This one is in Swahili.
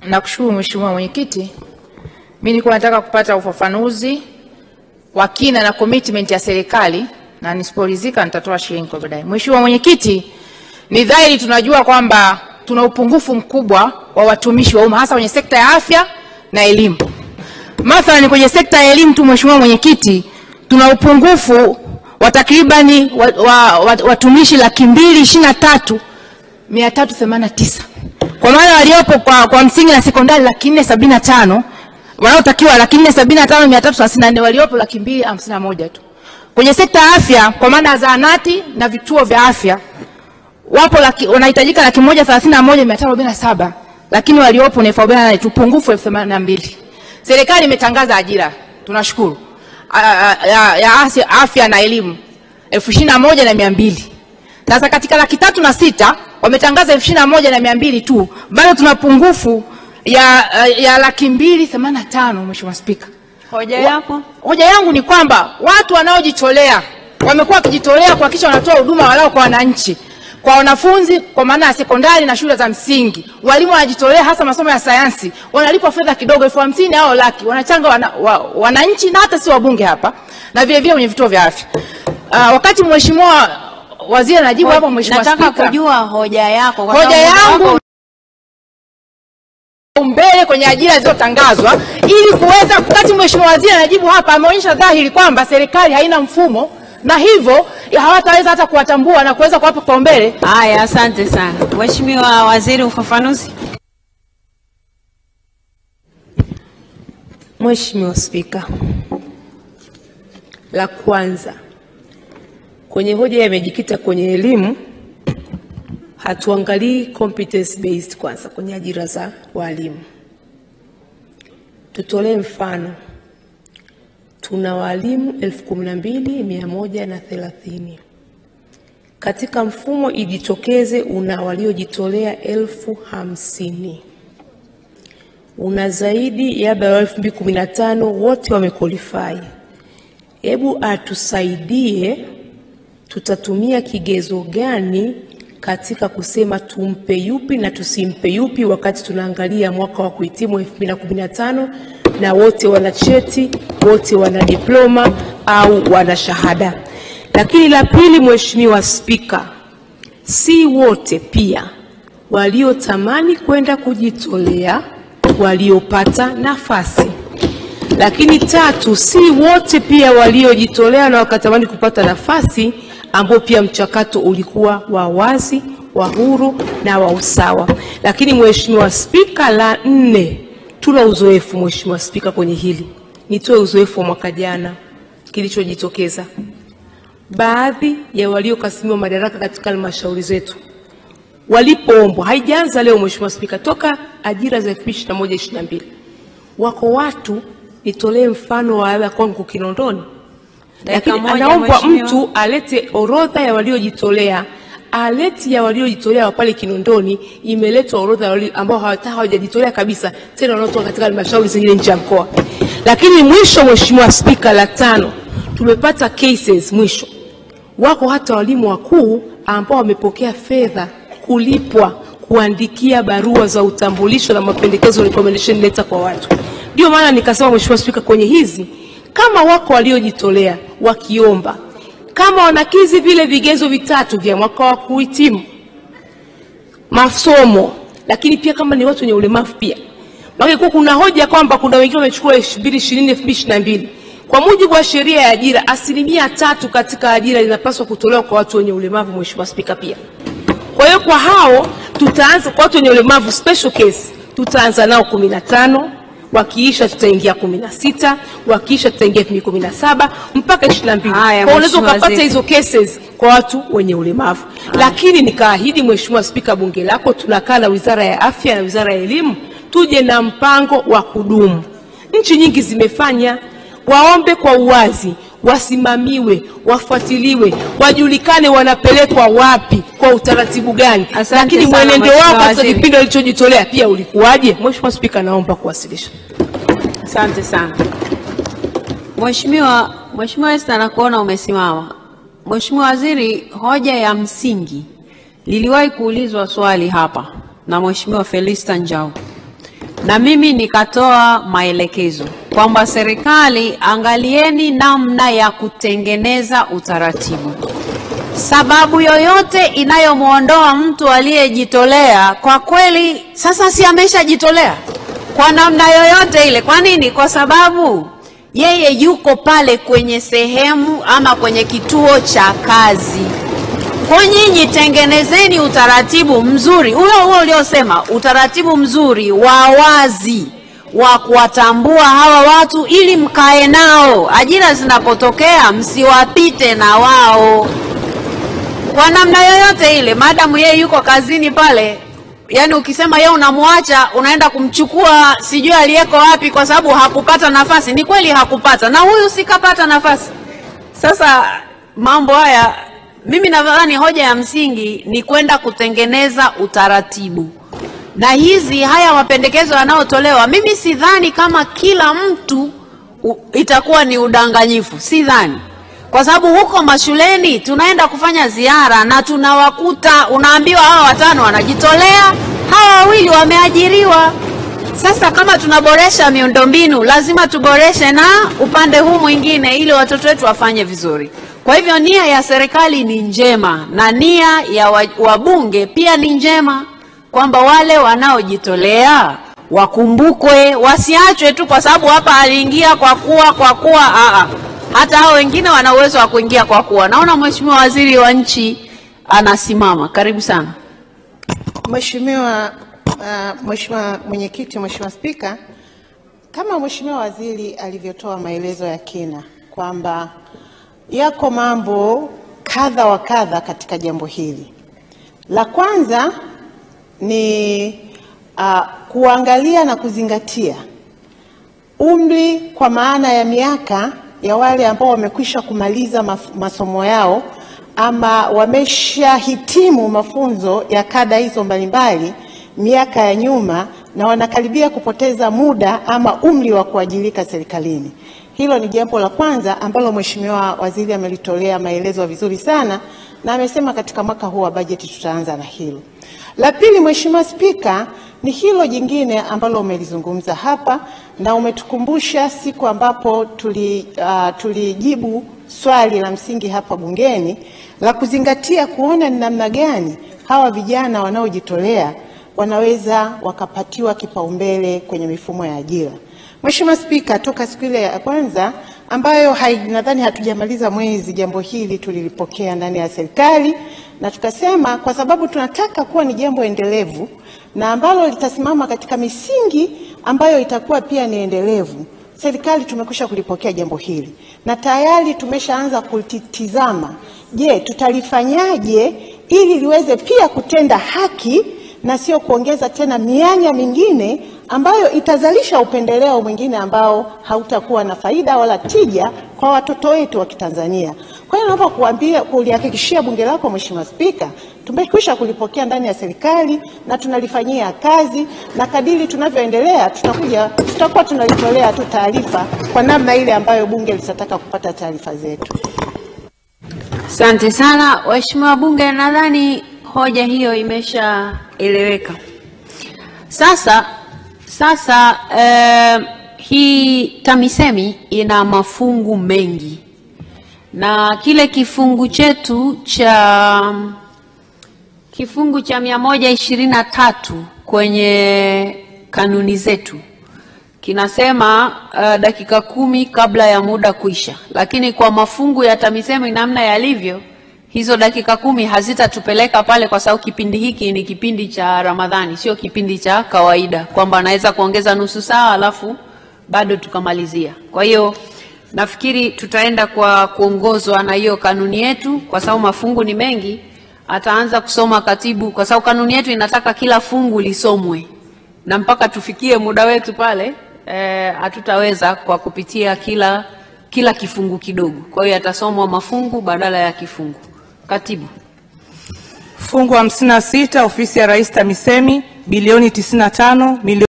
Nakushukuru Mheshimiwa Mwenyekiti. Mimi nilikuwa nataka kupata ufafanuzi wa kina na commitment ya serikali na nisiporidhika nitatoa shilingi kwa baadaye. Mheshimiwa Mwenyekiti, ni dhahiri tunajua kwamba tuna upungufu mkubwa wa watumishi wa umma hasa kwenye sekta ya afya na elimu. Mathalan kwenye sekta ya elimu tu, Mheshimiwa Mwenyekiti, tuna upungufu wa takribani wa, wa, wa, watumishi laki mbili ishirini na tatu mia tatu themanini na tisa kwa maana waliopo kwa, kwa msingi na sekondari laki nne sabini na tano wanaotakiwa laki nne sabini na tano mia tatu thelathini na nne waliopo laki mbili hamsini na moja tu. Kwenye sekta ya afya kwa maana ya zahanati na vituo vya afya wapo laki, wanahitajika laki moja thelathini na moja mia tano arobaini na saba lakini waliopo ni elfu arobaini na nane tu, pungufu elfu themanini na mbili. Serikali imetangaza ajira, tunashukuru A- a- ya, ya afya, afya na elimu elfu ishirini na moja na mia mbili. Sasa katika laki tatu na sita wametangaza elfu ishirini na moja na mia mbili tu, bado tuna pungufu ya, ya laki mbili themanini na tano. Mheshimiwa Spika, Hoja Wa- yako. Hoja yangu ni kwamba watu wanaojitolea wamekuwa wakijitolea kuhakikisha wanatoa huduma walau kwa wananchi, kwa wanafunzi kwa maana ya sekondari na shule za msingi. Walimu wanajitolea hasa masomo ya sayansi, wanalipwa fedha kidogo, elfu hamsini au laki, wanachanga wana, wa, wananchi na hata si wabunge hapa na vile vile kwenye vituo vya afya. Uh, wakati mheshimiwa waziri anajibu hapo, mheshimiwa Nataka Spika, kujua hoja yako kwa hoja sababu muda yangu wako mbele kwenye ajira zilizotangazwa ili kuweza, wakati mheshimiwa waziri anajibu hapa, ameonyesha dhahiri kwamba serikali haina mfumo na hivyo hawataweza hata kuwatambua na kuweza kuwapa kipaumbele. Haya, asante sana Mheshimiwa Waziri, ufafanuzi. Mheshimiwa Spika, la kwanza kwenye hoja yamejikita kwenye elimu, hatuangalii competence based kwanza kwenye ajira za walimu. Tutolee mfano, tuna walimu elfu kumi na mbili mia moja na thelathini katika mfumo ijitokeze, una waliojitolea elfu hamsini una zaidi ya labda elfu mbili kumi na tano wote wamequalify. Hebu atusaidie, tutatumia kigezo gani katika kusema tumpe yupi na tusimpe yupi, wakati tunaangalia mwaka wa kuhitimu 2015 na wote wana cheti, wote wana diploma au wana shahada. Lakini la pili, Mheshimiwa Spika, si wote pia waliotamani kwenda kujitolea waliopata nafasi. Lakini tatu, si wote pia waliojitolea na wakatamani kupata nafasi ambao pia mchakato ulikuwa wa wazi, wa huru na wa usawa. Lakini Mheshimiwa Spika, la nne, tuna uzoefu Mheshimiwa Spika kwenye hili. Nitoe uzoefu wa mwaka jana kilichojitokeza. Baadhi ya waliokasimiwa madaraka katika halmashauri zetu walipoombwa, haijaanza leo Mheshimiwa Spika, toka ajira za 2021 22 wako watu, nitolee mfano wa labda kwangu Kinondoni, Dakika lakini moja, anaombwa Mheshimiwa. mtu alete orodha ya waliojitolea. Aleti ya waliojitolea wa pale Kinondoni imeletwa orodha ya walio- ambao hawata- hawajajitolea kabisa, tena wanaotoka katika halmashauri zingine nje ya mkoa. Lakini mwisho, Mheshimiwa Spika, la tano, tumepata cases mwisho wako hata walimu wakuu ambao wamepokea fedha kulipwa kuandikia barua za utambulisho na mapendekezo recommendation letter kwa watu. Ndio maana nikasema Mheshimiwa Spika, kwenye hizi kama wako waliojitolea wakiomba, kama wanakizi vile vigezo vitatu vya mwaka wa kuhitimu masomo, lakini pia kama ni watu wenye ulemavu pia. Maana kwa kuna hoja kwamba kuna wengine wamechukua 2020 2022. Kwa mujibu wa sheria ya ajira, asilimia tatu katika ajira inapaswa kutolewa kwa watu wenye ulemavu, Mheshimiwa Spika, pia. Kwa hiyo kwa hao tutaanza kwa watu wenye ulemavu special case, tutaanza nao 15 wakiisha tutaingia 16 wakiisha tutaingia 2017 mpaka 22. Kwa Haya, hiyo unaweza Mheshimiwa ukapata Waziri. hizo cases kwa watu wenye ulemavu. Lakini nikaahidi Mheshimiwa Spika, bunge lako tunakaa na Wizara ya Afya na Wizara ya Elimu tuje na mpango wa kudumu. Nchi nyingi zimefanya, waombe kwa uwazi, wasimamiwe, wafuatiliwe, wajulikane wanapelekwa wapi, kwa utaratibu gani. Asante Lakini sana, mwenendo Mheshimiwa wao katika Waziri. kipindi walichojitolea pia ulikuwaje? Mheshimiwa Spika, naomba kuwasilisha. Asante sana Mheshimiwa Mheshimiwa Esther, nakuona umesimama. Mheshimiwa Waziri, hoja ya msingi liliwahi kuulizwa swali hapa na Mheshimiwa Felista Njau na mimi nikatoa maelekezo kwamba serikali, angalieni namna ya kutengeneza utaratibu. Sababu yoyote inayomwondoa mtu aliyejitolea, kwa kweli, sasa si ameshajitolea kwa namna yoyote ile. Kwa nini? Kwa sababu yeye yuko pale kwenye sehemu ama kwenye kituo cha kazi. Kwa nyinyi tengenezeni utaratibu mzuri huo huo uliosema, utaratibu mzuri wa wazi wa kuwatambua hawa watu ili mkae nao, ajira zinapotokea msiwapite na wao kwa namna yoyote ile, maadamu yeye yuko kazini pale. Yani ukisema yeye unamwacha unaenda kumchukua sijui aliyeko wapi, kwa sababu hakupata nafasi. Ni kweli hakupata, na huyu sikapata nafasi. Sasa mambo haya mimi nadhani hoja ya msingi ni kwenda kutengeneza utaratibu, na hizi haya mapendekezo yanayotolewa, mimi sidhani kama kila mtu u, itakuwa ni udanganyifu, sidhani, kwa sababu huko mashuleni tunaenda kufanya ziara na tunawakuta, unaambiwa hawa watano wanajitolea, hawa wawili wameajiriwa. Sasa kama tunaboresha miundombinu, lazima tuboreshe na upande huu mwingine, ili watoto wetu wafanye vizuri. Kwa hivyo nia ya serikali ni njema na nia ya wabunge pia ni njema, kwamba wale wanaojitolea wakumbukwe, wasiachwe tu kwa sababu hapa aliingia kwa kuwa kwa kuwa. Aa, hata hao wengine wana uwezo wa kuingia kwa kuwa. Naona Mheshimiwa Waziri wa Nchi anasimama, karibu sana. Mheshimiwa uh, Mheshimiwa Mwenyekiti, Mheshimiwa Spika, kama Mheshimiwa Waziri alivyotoa maelezo ya kina kwamba yako mambo kadha wa kadha katika jambo hili. La kwanza ni uh, kuangalia na kuzingatia umri kwa maana ya miaka ya wale ambao wamekwisha kumaliza maf- masomo yao ama wameshahitimu mafunzo ya kada hizo mbalimbali miaka ya nyuma na wanakaribia kupoteza muda ama umri wa kuajirika serikalini. Hilo ni jambo la kwanza ambalo Mheshimiwa Waziri amelitolea maelezo vizuri sana na amesema katika mwaka huu wa bajeti tutaanza na hilo. La pili, Mheshimiwa Spika, ni hilo jingine ambalo umelizungumza hapa na umetukumbusha siku ambapo tuli, uh, tulijibu swali la msingi hapa bungeni la kuzingatia kuona ni namna gani hawa vijana wanaojitolea wanaweza wakapatiwa kipaumbele kwenye mifumo ya ajira. Mheshimiwa Spika, toka siku ile ya kwanza ambayo hai, nadhani hatujamaliza mwezi, jambo hili tulilipokea ndani ya serikali na tukasema kwa sababu tunataka kuwa ni jambo endelevu na ambalo litasimama katika misingi ambayo itakuwa pia ni endelevu. Serikali tumekwisha kulipokea jambo hili na tayari tumeshaanza kulitizama, je, tutalifanyaje ili liweze pia kutenda haki na sio kuongeza tena mianya mingine ambayo itazalisha upendeleo mwingine ambao hautakuwa na faida wala tija kwa watoto wetu wa Kitanzania. Kwa hiyo naomba kuambia kulihakikishia bunge lako Mheshimiwa Spika, tumekwisha kulipokea ndani ya serikali na tunalifanyia kazi, na kadiri tunavyoendelea tutakuja tutakuwa tunalitolea tu taarifa kwa namna ile ambayo bunge litataka kupata taarifa zetu. Asante sana waheshimiwa wabunge, nadhani hoja hiyo imeshaeleweka. Sasa sasa eh, hii TAMISEMI ina mafungu mengi na kile kifungu chetu cha kifungu cha mia moja ishirini na tatu kwenye kanuni zetu kinasema uh, dakika kumi kabla ya muda kuisha, lakini kwa mafungu ya TAMISEMI namna yalivyo, hizo dakika kumi hazitatupeleka pale, kwa sababu kipindi hiki ni kipindi cha Ramadhani, sio kipindi cha kawaida kwamba anaweza kuongeza nusu saa alafu bado tukamalizia. Kwa hiyo nafikiri tutaenda kwa kuongozwa na hiyo kanuni yetu, kwa sababu mafungu ni mengi. Ataanza kusoma katibu, kwa sababu kanuni yetu inataka kila fungu lisomwe na mpaka tufikie muda wetu pale hatutaweza eh, kwa kupitia kila kila kifungu kidogo. Kwa hiyo yatasomwa mafungu badala ya kifungu. Katibu. Fungu 56 ofisi ya Rais TAMISEMI bilioni 95 milioni